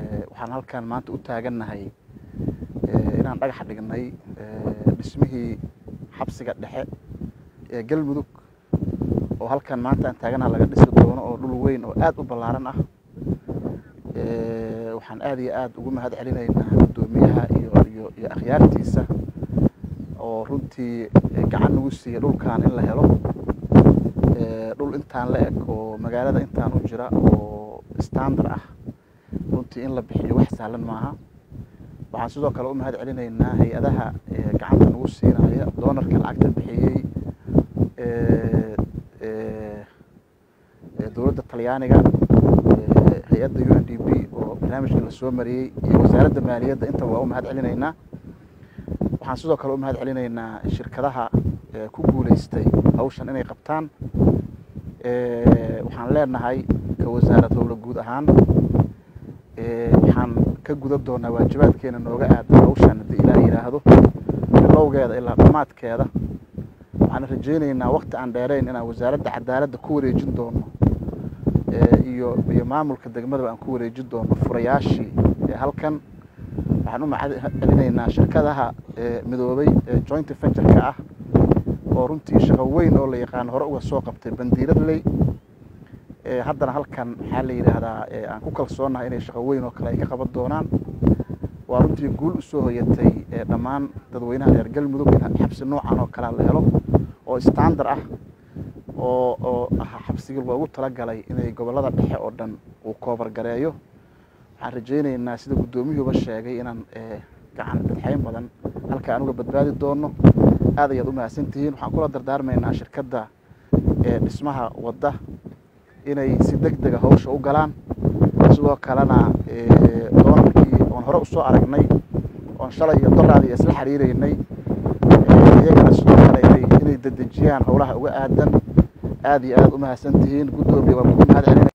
waxaan halkan maanta u taagannahay inaan dhagax dhignay dhismihii xabsiga dhexe ee galmudug oo halkan maanta aan taaganaha laga dhisi doono oo dhul weyn oo aad u ballaaran ah waxaan aad iyo aad ugu mahad celinaynaa guddoomiyaha iyo iyo iyo akhyaartiisa oo runtii gacan nagu siiya dhulkan in la helo dhul intaan la eg oo magaalada intaan u jira oo standard ah runtii in la bixiyo wax sahlan maaha waxaan sidoo kale u mahad celinaynaa hay-adaha gacanta nagu siinaya doonarka lacagta bixiyey dowladda talyaaniga hay-adda u n d b oo barnaamijka lasoo mariyey iyo wasaaradda maaliyadda intaba waa u mahad celinaynaa waxaan sidoo kale u mahad celinaynaa shirkadaha ku guuleystay hawshan inay qabtaan waxaan leenahay ka wasaarad howla guud ahaan waxaan ka gudan doonaa waajibaadkeena nooga aadan hawshan haddii ilaah yidhaahdo bilowgeeda ilaa dhammaadkeeda waxaan rajaynaynaa wakti aan dheerayn inaan wasaaradda cadaaladda ku wareejin doono iyo iyo maamulka degmadaba aan ku wareejin doono furayaashii halkan waxaan u mahad celinaynaa shirkadaha midoobay ee joint ventureka ah oo runtii shaqo weyn oo la yaqaano hore uga soo qabtay bandiiradley haddana halkan maxaa la yidhaahdaa aan ku kalsoonahay inay shaqo weyn oo kale ay ka qaban doonaan waa runtii guul usoo hoyatay dhammaan dadweynaha reer galmudug in xabsi noocan oo kalea la helo oo standard ah oo oo ah xabsigii loogu talagalay inay gobollada dhexe oo dhan uu koobargareeyo waxaan rajaynaynaa sida guddoomiyuuba sheegay inaan gacan dadxeyn badan halka aan uga badbaadi doono aad ayaad u mahadsantihiin waxaan kula dardaarmaynaa shirkadda dhismaha wadda inay si deg dega hawsha u galaan sidoo kalena doonarkii oon hore usoo aragnay oon shalay iyo doraadii isla xiriireynay iyagana sidoo kale inay dedejiyaan howlaha uga aadan aad iyo aad u mahadsantihiin guddoomiya waa kugu mahad celina